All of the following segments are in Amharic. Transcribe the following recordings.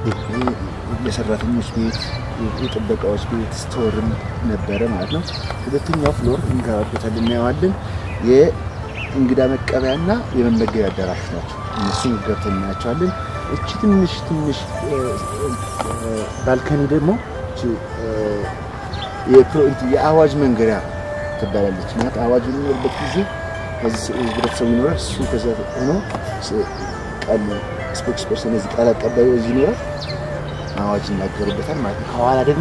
የሰራተኞች ቤት፣ የጥበቃዎች ቤት፣ ስቶርም ነበረ ማለት ነው። ሁለተኛው ፍሎር እንገባበታለን፣ እናየዋለን። የእንግዳ መቀበያና የመመገቢያ አዳራሾች ናቸው። እነሱን ገብተን እናያቸዋለን። እቺ ትንሽ ትንሽ ባልከኒ ደግሞ የአዋጅ መንገሪያ ትባላለች። ማለት አዋጅ የሚኖርበት ጊዜ ህብረተሰቡ ይኖራል። እሱ ከዛ ሆኖ ቃል ስፖክስ ፐርሰን እዚህ ቃል አቀባዩ እዚህ ይኖራል። አዋጅ ይናገሩበታል ማለት ነው። ከኋላ ደግሞ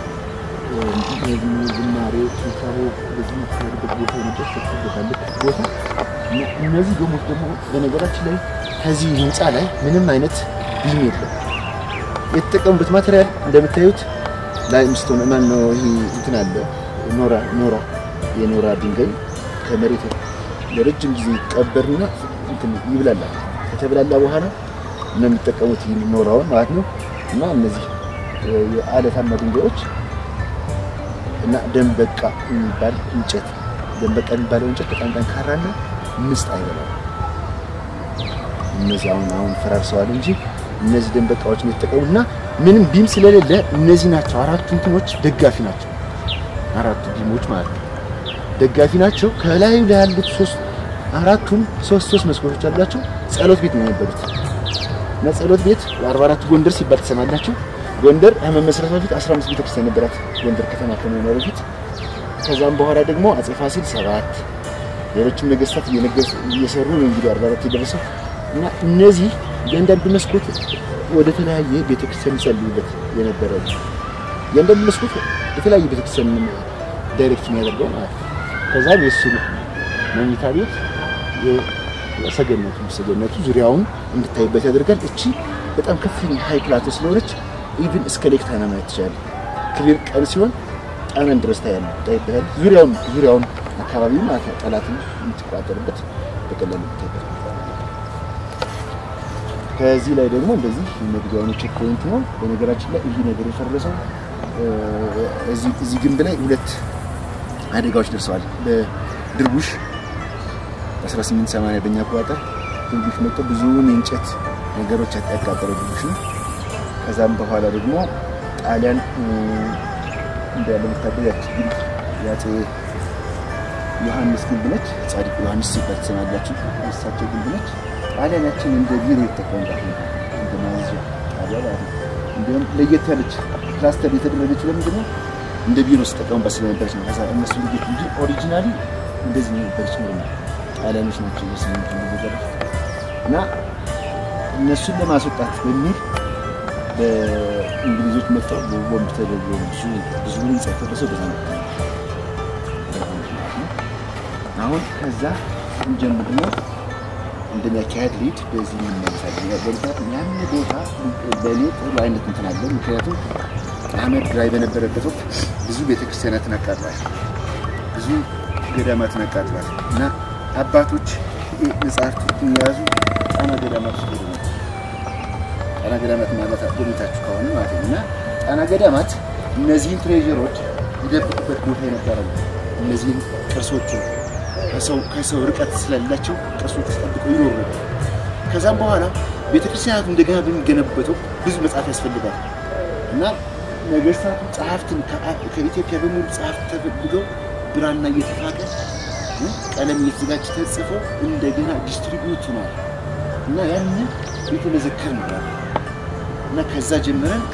ዝማሬ ስብሰቦ በዚህ የሚካሄድበት ቦታ የመጨረሻ ትበታለች ቦታ እነዚህ ዶሞች ደግሞ በነገራችን ላይ ከዚህ ህንፃ ላይ ምንም አይነት ቢም የለም። የተጠቀሙበት ማቴሪያል እንደምታዩት ላይምስቶን ማን ነው ይሄ እንትን አለ ኖራ ኖራ የኖራ ድንጋይ ከመሬት ለረጅም ጊዜ ይቀበርና እንትን ይብላላል። ከተብላላ በኋላ ነው የሚጠቀሙት ይህን ኖራውን ማለት ነው። እና እነዚህ የአለታማ ድንጋዮች እና ደንበቃ የሚባል እንጨት ደንበቃ የሚባለው እንጨት በጣም ጠንካራና ምስጥ አይበላም። እነዚህ አሁን አሁን ፈራርሰዋል እንጂ እነዚህ ደንበቃዎች ነው የተጠቀሙት እና ምንም ቢም ስለሌለ እነዚህ ናቸው አራቱ እንትኖች ደጋፊ ናቸው። አራቱ ቢሞች ማለት ነው ደጋፊ ናቸው። ከላዩ ላይ ያሉት ሶስት አራቱም ሶስት ሶስት መስኮቶች አሏቸው። ጸሎት ቤት ነው የነበሩት እና ጸሎት ቤት 44 ጎንደር ሲባል ትሰማላችሁ። ጎንደር ከመመስረቷ በፊት 15 ቤተክርስቲያን ነበራት ጎንደር ከተማ ከመኖሩ በፊት። ከዛም በኋላ ደግሞ አጼ ፋሲል ሰባት ሌሎችም ነገስታት እየሰሩ ነው እንግዲህ 44 የደረሰው እና እነዚህ እያንዳንዱ መስኮት ወደ ተለያየ ቤተክርስቲያን ይጸልዩበት የነበረ እያንዳንዱ መስኮት የተለያየ ቤተክርስቲያን ዳይሬክት የሚያደርገው ማለት ነው። ከዛም የእሱ መኝታ ቤት ሰገነቱ ሰገነቱ ዙሪያውን እንድታይበት ያደርጋል። እቺ በጣም ከፍተኛ ሀይ ፕላቶ ስለሆነች ኢቭን እስከ ሌክ ታና ማየት ትችላለህ። ክሊር ቀን ሲሆን ጣናን ድረስ ታያለህ፣ ታይበታል። ዙሪያውን ዙሪያውን አካባቢ ማለት ነው። ጠላትን የምትቆጣጠርበት በቀላሉ የምታይበት ከዚህ ላይ ደግሞ እንደዚህ መግቢያውን ቼክ ፖይንት ነው። በነገራችን ላይ ይህ ነገር የፈረሰው እዚህ ግንብ ላይ ሁለት አደጋዎች ደርሰዋል። በድርቡሽ 1880 በእኛ አቆጣጠር ድርቡሽ መጥቶ ብዙውን የእንጨት ነገሮች ያቃጠለው ድርቡሽ ነው። ከዛም በኋላ ደግሞ ጣሊያን እንዳለ ወታደር ያቺ ግንብ የአፄ ዮሐንስ ግንብ ነች። ጻድቁ ዮሐንስ ሲባል ትሰማላችሁ። እሳቸው ግንብ ነች። ጣሊያን ያችን እንደ ቢሮ የተጠቀሙባት ነበር፣ እንደ ማዘዣ ጣቢያ ማለት ነው። እንዲሁም ለየት ያለች ክላስተር የተደረገችው ለምንድን ነው? እንደ ቢሮ ሲጠቀሙባት ስለነበረች ነው። ከዛ እነሱ ልጌት እንጂ ኦሪጂናሊ እንደዚህ ነው ነበረች ነው። ጣሊያኖች ናቸው በስምንት እንደዘረፍ እና እነሱን ለማስወጣት በሚል በእንግሊዞች መጥተው ቦምብ ተደርጎ ብዙ ብዙ ህንጻ የፈረሰው በዛ ነው። አሁን ከዛ እንጀምር ነው እንደሚያካሄድ ሊድ በዚህ የምንመለሳለን። ምክንያቱም ያን ቦታ በእኔ ጥሩ አይነት እንትን አለ። ምክንያቱም አህመድ ግራኝ በነበረበት ወቅት ብዙ ቤተክርስቲያናትን አቃጥሏል፣ ብዙ ገዳማትን አቃጥሏል እና አባቶች መጽሐፍቶችን የያዙ ጣና ገዳማት ውስጥ ሄዱ ነበር። ጣና ገዳማት ማለት ጎብኝታችሁ ከሆነ ማለት ነው እና ጣና ገዳማት እነዚህን ትሬዥሮች ይደብቁበት ቦታ የነበረ ነው። እነዚህን ቅርሶቹን ከሰው ርቀት ስለሌላቸው ቅርሶች ጠብቀው ይኖሩ ነበር። ከዛም በኋላ ቤተክርስቲያናቱ እንደገና በሚገነቡበት ወቅት ብዙ መጽሐፍ ያስፈልጋል እና ነገስታቱ ጸሐፍትን ከኢትዮጵያ በሙሉ ጸሐፍት ተፈልገው ብራና እየተፋቀ ቀለም እየተዘጋጀ ተጽፎ እንደገና ዲስትሪቢዩት ሆኗል እና ያንን ቤተ መዘክር ነው እና ከዛ ጀምረን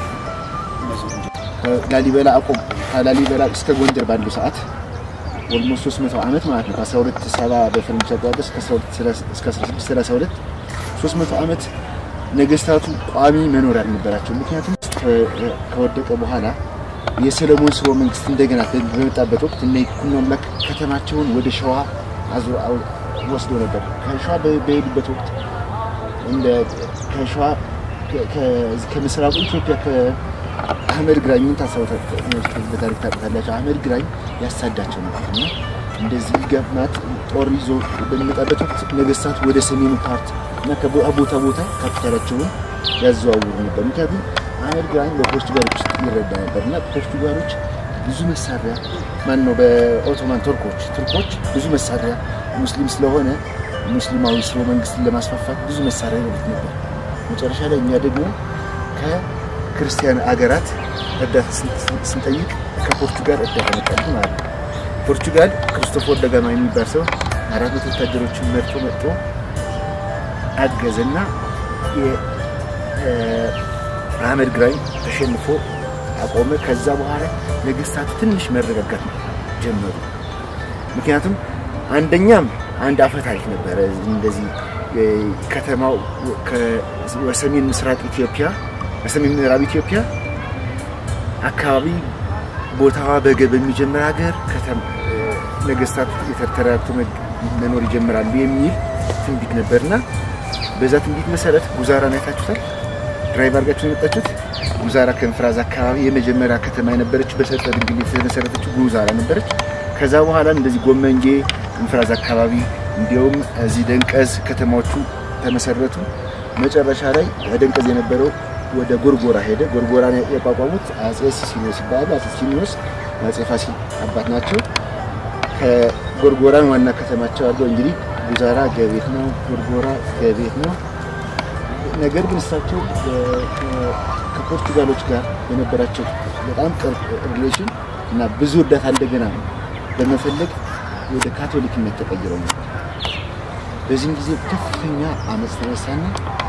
ከላሊበላ አቆም ከላሊበላ እስከ ጎንደር ባለው ሰዓት ኦልሞስት 300 ዓመት ማለት ነው። ከ1270 በፈረንጅ አቆጣጠር እስከ 1632 300 ዓመት ነገስታቱ ቋሚ መኖሪያ አልነበራቸው። ምክንያቱም ከወደቀ በኋላ የሰለሞን ስርወ መንግስት እንደገና በመጣበት ወቅት እነ ይኩኖ አምላክ ከተማቸውን ወደ ሸዋ ወስደው ነበር። ከሸዋ በሄዱበት ወቅት እንደ ከሸዋ ከምስራቁ ኢትዮጵያ ከአህመድ ግራኝ ምን በታሪክ ታውቃላችሁ? አህመድ ግራኝ ያሳዳቸው ነበር እና እንደዚህ ገፍናት ጦር ይዞ በሚመጣበት ወቅት ነገስታት ወደ ሰሜኑ ፓርት እና ከቦታ ቦታ ካፒታላቸውን ያዘዋውሩ ነበር። ምክንያቱም አህመድ ግራኝ በፖርቱጋሎች ውስጥ ይረዳ ነበር እና ፖርቱጋሎች ብዙ መሳሪያ ማን ነው በኦቶማን ቱርኮች ቱርኮች ብዙ መሳሪያ ሙስሊም ስለሆነ ሙስሊማዊ ስርወ መንግስትን ለማስፋፋት ብዙ መሳሪያ ይኖሩት ነበር። መጨረሻ ላይ እኛ ደግሞ ከክርስቲያን አገራት እርዳታ ስንጠይቅ ከፖርቹጋል እርዳታ መጣልን ማለት ነው። ፖርቹጋል ክርስቶፎር ደጋማ የሚባል ሰው አራት መቶ ወታደሮችን መርጦ መጥቶ አገዘና የአህመድ ግራኝ ተሸንፎ አቆመ። ከዛ በኋላ ነገስታቱ ትንሽ መረጋጋት ጀመሩ። ምክንያቱም አንደኛም አንድ አፈ ታሪክ ነበረ። እንደዚህ ከተማው በሰሜን ምስራቅ ኢትዮጵያ በሰሜን ምዕራብ ኢትዮጵያ አካባቢ ቦታዋ በገ በሚጀምር ሀገር ነገስታት የተተረጋግቶ መኖር ይጀምራሉ የሚል ትንቢት ነበርና በዛ ትንቢት መሰረት ጉዛራን አይታችሁታል። ድራይቭ አድርጋችሁ የመጣችሁት ጉዛራ ከንፍራዝ አካባቢ የመጀመሪያ ከተማ የነበረችው በሰርጠ ድንግል የተመሰረተችው ጉዛራ ነበረች። ከዛ በኋላ እንደዚህ ጎመንጌ፣ እንፍራዝ አካባቢ እንዲሁም እዚህ ደንቀዝ ከተማዎቹ ተመሰረቱ። መጨረሻ ላይ ደንቀዝ የነበረው ወደ ጎርጎራ ሄደ። ጎርጎራን ያቋቋሙት አጼ ሲሲኒዮስ ይባላሉ። አጼ ሲሲኒዮስ አጼ ፋሲል አባት ናቸው። ከጎርጎራን ዋና ከተማቸው አድርገው እንግዲህ ጉዛራ ገቤት ነው፣ ጎርጎራ ገቤት ነው። ነገር ግን እሳቸው ከፖርቱጋሎች ጋር በነበራቸው በጣም ቅርብ ሪሌሽን እና ብዙ እርዳታ እንደገና በመፈለግ ወደ ካቶሊክነት ተቀይረው ነበር። በዚህም ጊዜ ከፍተኛ አመፅ ተነሳና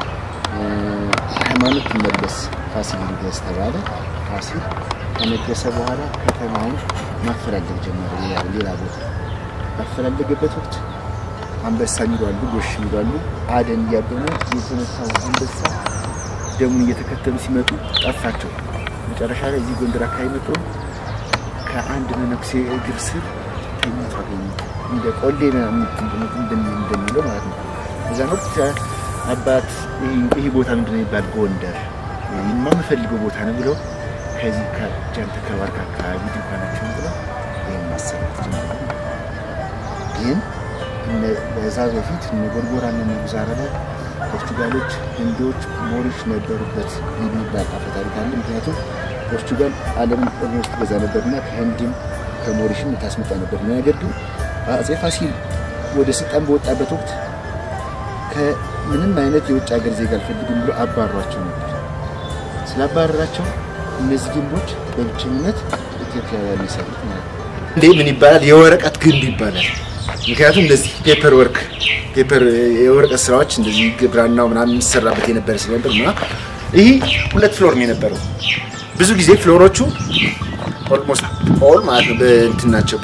ሃይማኖት ትመለስ ፋሲል ይንገስ ተባለ። ፋሲል ከነገሰ በኋላ ከተማውን ማፈላለግ ጀመረ። ሌላ ቦታ ባፈላለገበት ወቅት አንበሳ የሚሏሉ፣ ጎሽ የሚሏሉ አደን እያደኑ የተመታው አንበሳ ደሙን እየተከተሉ ሲመጡ ጠፋቸው። መጨረሻ ላይ እዚህ ጎንደር አካባቢ መጥቶ ከአንድ መነኩሴ እግር ስር ተኝቶ አገኙት። እንደ ቆሌ እንደሚለው ማለት ነው። እዛን ወቅት አባት ይህ ቦታ ምንድን ነው የሚባል ጎንደር ይማ የምፈልገው ቦታ ነው ብለው ከዚህ ከጃን ተከባርክ አካባቢ ድንኳናቸውን ብለው ይህን ማሰራት ጀምራሉ። ግን በዛ በፊት እነ ጎርጎራና እነ ጉዛራ ላይ ፖርቱጋሎች፣ ህንዶች፣ ሞሪሽ ነበሩበት የሚባል አፈ ታሪክ አለ። ምክንያቱም ፖርቱጋል ዓለምን ኦልሞስት ገዛ ነበርና ከህንድም ከሞሪሽም ታስመጣ ነበር። ነገር ግን አጼ ፋሲል ወደ ስልጣን በወጣበት ወቅት ከምንም አይነት የውጭ ሀገር ዜጋ አልፈልግም ብሎ አባሯቸው ነበር። ስላባረራቸው እነዚህ ግንቦች በብቸኝነት ኢትዮጵያውያን የሰሩት ማለት ነው። እንዴ ምን ይባላል? የወረቀት ግንብ ይባላል። ምክንያቱም እንደዚህ ፔፐር ወርክ ፔፐር የወረቀት ስራዎች እንደዚህ ግብራናው ምናምን የሚሰራበት የነበረ ስለነበር እና ይህ ሁለት ፍሎር ነው የነበረው። ብዙ ጊዜ ፍሎሮቹ ኦልሞስት ኦል ማለት ነው በእንትን ናቸው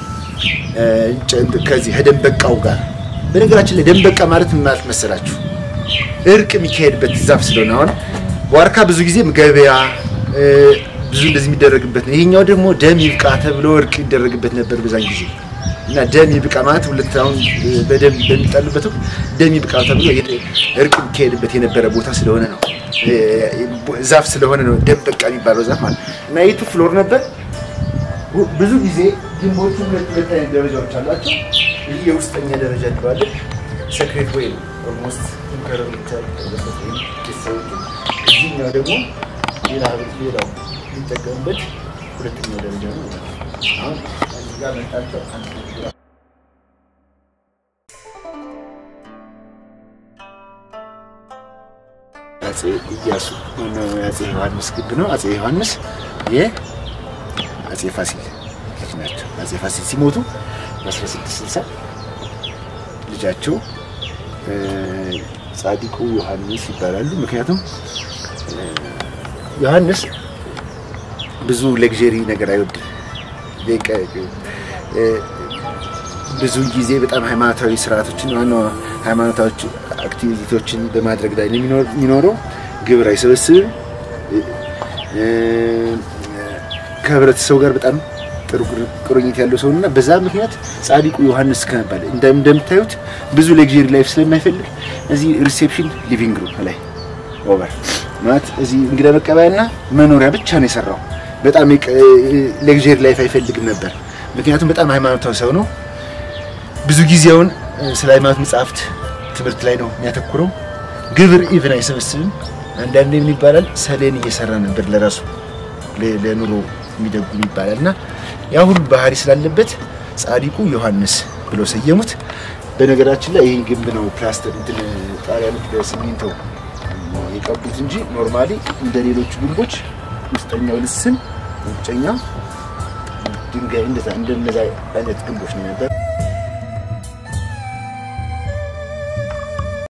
ከዚህ ከደንበቃው ጋር በነገራችን ላይ ደንበቃ ማለት ምን ማለት መሰላችሁ? እርቅ የሚካሄድበት ዛፍ ስለሆነ አሁን ዋርካ ብዙ ጊዜ ገበያ ብዙ እንደዚህ የሚደረግበት ነው። ይሄኛው ደግሞ ደም ይብቃ ተብሎ እርቅ ይደረግበት ነበር በዛን ጊዜ እና ደም ይብቃ ማለት ሁለት አሁን በደም በሚጣሉበት ወቅት ደም ይብቃ ተብሎ እርቅ የሚካሄድበት የነበረ ቦታ ስለሆነ ነው። ዛፍ ስለሆነ ነው ደንበቃ የሚባለው ዛፍ ማለት እና ይቱ ፍሎር ነበር። ብዙ ጊዜ ግንቦቹ ሁለት ሁለት አይነት ደረጃዎች አላቸው። ይህ የውስጠኛ ደረጃ እንለዋለን። ሰክሬት ወይ ኦልሞስት ኢንከረር ይቻልበት ወይም ቤተሰቦቹ፣ እዚህኛው ደግሞ ሌላ ሌላው የሚጠቀምበት ሁለተኛው ደረጃ ነው። አሁን እዚህ ጋር መጣቸው አጼ ኢያሱ አጼ ዮሐንስ ግብ ነው። አጼ ዮሐንስ የአጼ ፋሲል ልጅ ናቸው። አጼ ፋሲል ሲሞቱ በ1660 ልጃቸው ጻዲቁ ዮሐንስ ይባላሉ። ምክንያቱም ዮሐንስ ብዙ ሌግዠሪ ነገር አይወድም። ብዙ ጊዜ በጣም ሃይማኖታዊ ስርዓቶችን ዋና ሃይማኖታዊ አክቲቪቲዎችን በማድረግ ላይ የሚኖረው ግብር አይሰበስብም። ከህብረተሰቡ ጋር በጣም ጥሩ ቁርኝት ያለው ሰው እና በዛ ምክንያት ጻዲቁ ዮሐንስ ከመባል እንደምታዩት ብዙ ሌግዠሪ ላይፍ ስለማይፈልግ እዚህ ሪሴፕሽን ሊቪንግ ሩም ላይ ኦቨር ማለት እዚህ እንግዳ መቀበያና መኖሪያ ብቻ ነው የሰራው። በጣም ሌግዠሪ ላይፍ አይፈልግም ነበር። ምክንያቱም በጣም ሃይማኖታዊ ሰው ነው። ብዙ ጊዜውን ስለ ሃይማኖት መጽሐፍት ትምህርት ላይ ነው የሚያተኩረው። ግብር ኢቭን አይሰበስብም። አንዳንዴ ምን ይባላል ሰሌን እየሰራ ነበር ለራሱ ለኑሮ የሚደጉም ይባላል እና ያ ሁሉ ባህሪ ስላለበት ጻዲቁ ዮሐንስ ብለው ሰየሙት። በነገራችን ላይ ይህ ግንብ ነው ፕላስተር እንትን ጣሊያኖች በሲሚንቶ ነው የቀቡት እንጂ ኖርማሊ እንደ ሌሎቹ ግንቦች ውስጠኛው ልስን ውጨኛ ድንጋይ እንደዛ እንደነዛ አይነት ግንቦች ነው ነበር።